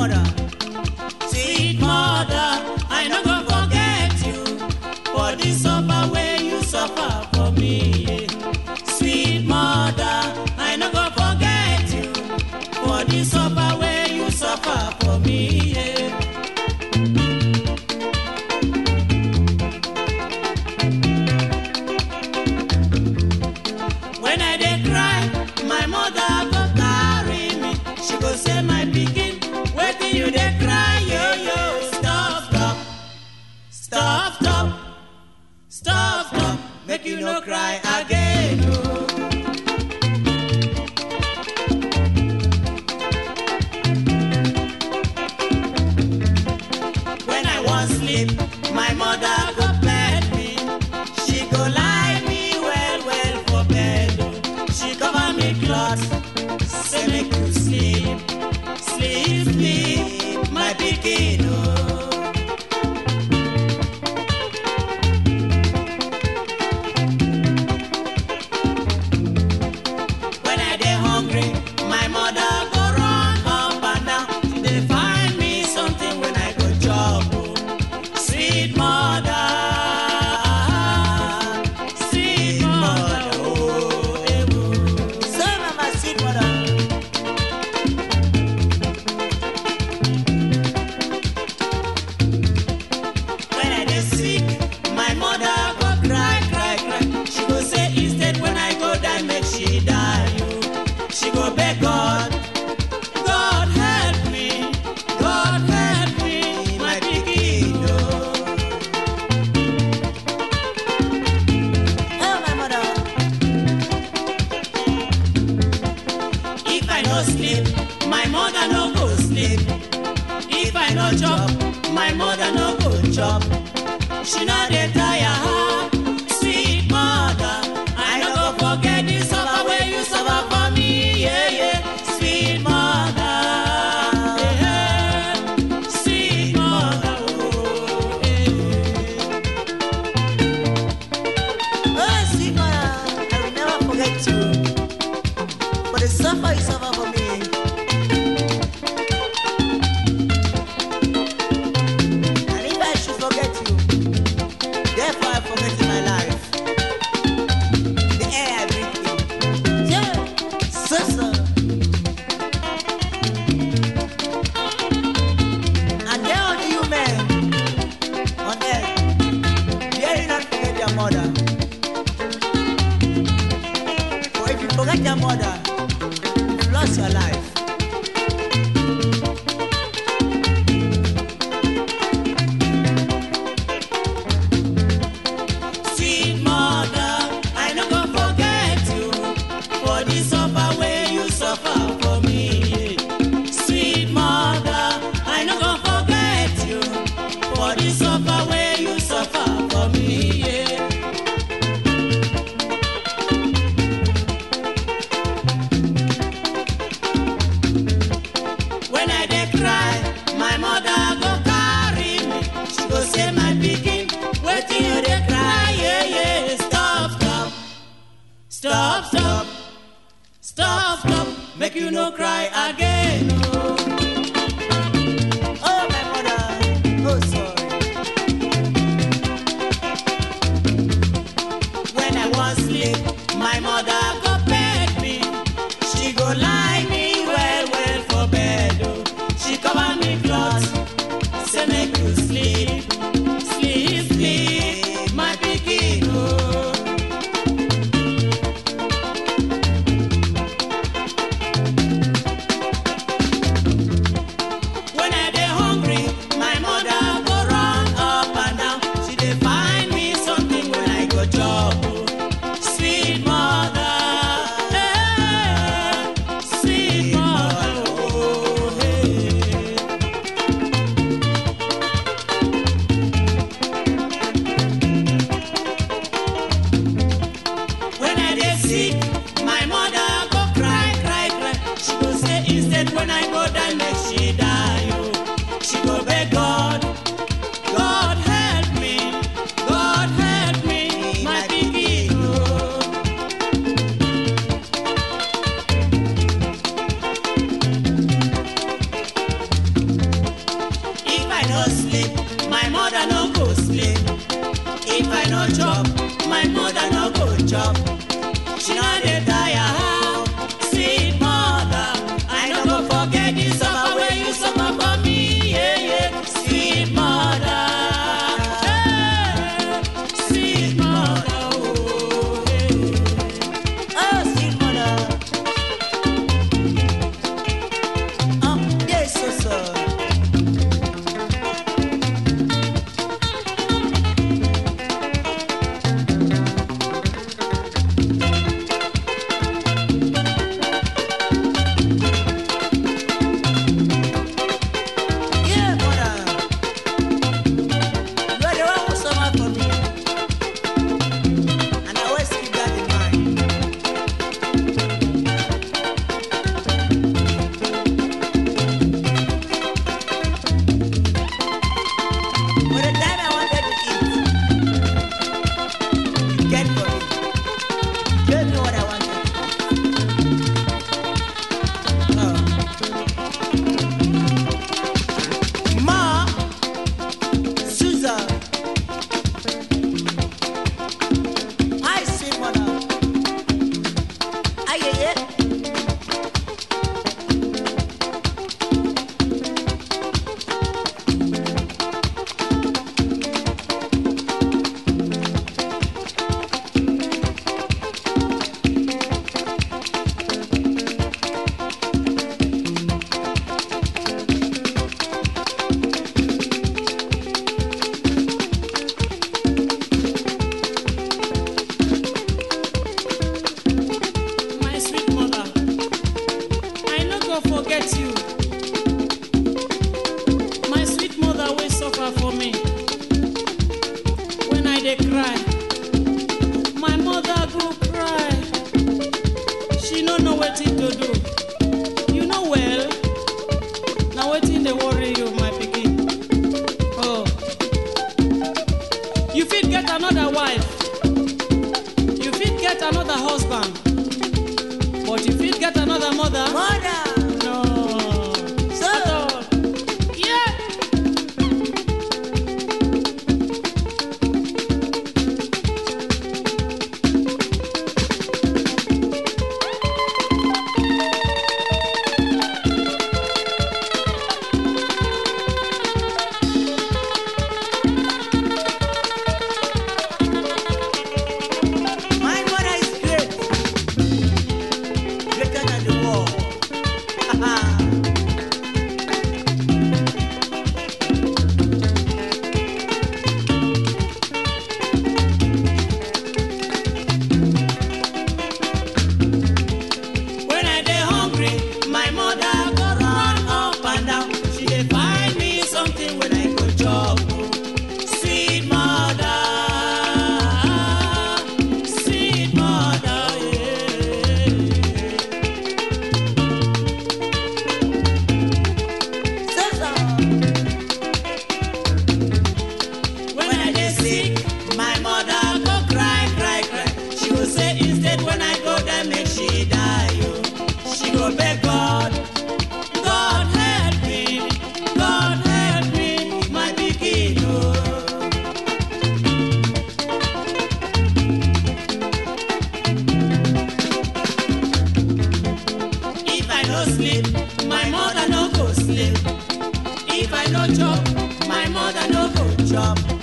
mother. Sweet mother, I no go forget you for the suffer wey you suffer for me. yeah. Sweet mother, I no go forget you for the suffer wey you suffer for me. yeah. When I dey cry, my mother go carry me. She go say, my pikin, wetin you dey cry, yo yo. Stop, stop, stop, stop, stop, stop. Make you no cry again. Oh. When I wan sleep, my mother go bed me. She go lie me well well for bed. oh. She cover me cloth, say make you sleep, sleep, sleep, my pikin. Oh. When I dey hungry, my mother go run up and down. She dey find me something when I go chop. oh. Sweet mother, sweet mother, oh, eh, oh. So mama sweet mother. When I dey sick, my mother go cry, cry, cry. She go say instead when I go die, make she die. Oh. She go beg God, God help me, God help me, my pikin. Oh. Oh my mother. If I no sleep, my mother no go sleep. If I no chop, my mother no go chop. She no dey tire her, sweet mother. I no go forget the suffer wey you suffer for me, yeah yeah. Sweet mother, yeah, yeah. sweet mother, oh, yeah. Oh sweet mother. I will never forget you. For the suffer you suffer for me. And if I should forget you, therefore I forget my life. The air I breathe in. Yeah, so so. And there are the human on earth, dare not forget your mother. For if you forget your mother, you've lost your life. Sweet mother, I no go forget you for the suffer wey you suffer for me. Sweet mother, I no go forget you for the suffer wey you suffer for me. Yeah. When I dey cry, my mother go carry me. She go say, my pikin, wetin you dey cry? Yeah, yeah. Stop, stop, stop, stop, stop, stop. Make you no cry again. Oh. Oh, my mother, oh, sorry. When I wan sleep, my mother go beg me. She go lie me well well for bed. Oh. She cover me cloth, say make you sleep, sleep, sleep, my pikin. Oh. chop, my mother no go chop. She no dey tire how, sweet mother. I no go forget the suffer wey you suffer for me, yeah yeah. Sweet mother, hey, sweet mother, oh yeah. Oh, sweet mother. Oh, yes, so, so. Yeah, mother. You are the one who suffer for me. And I always keep that in mind. For the time I wanted to eat, you cared for me. You gave me what I wanted. Oh. Ma, Susan, I sweet mother. Aye, aye, aye. My sweet mother, I no go forget you. My sweet mother will suffer for me. When I dey cry, my mother go cry. She no know wetin to do. You know well, na wetin dey worry you, my pikin. Oh, you fit get another wife. You fit get another husband. But if you get another mother, Mother, no. So- At all. Yeah. my mother is great. Greater than the world. When I dey hungry, my mother go run up and down. She dey find me something when I go chop. Sweet mother, sweet mother, yeah. So, so. When I dey sick, my mother go cry, cry, cry. She go say instead when I go there make she die. Oh. She go beg God, God help me, God help me, my pikin. Oh. If I no sleep, my mother no go sleep. If I no chop, my mother no go chop.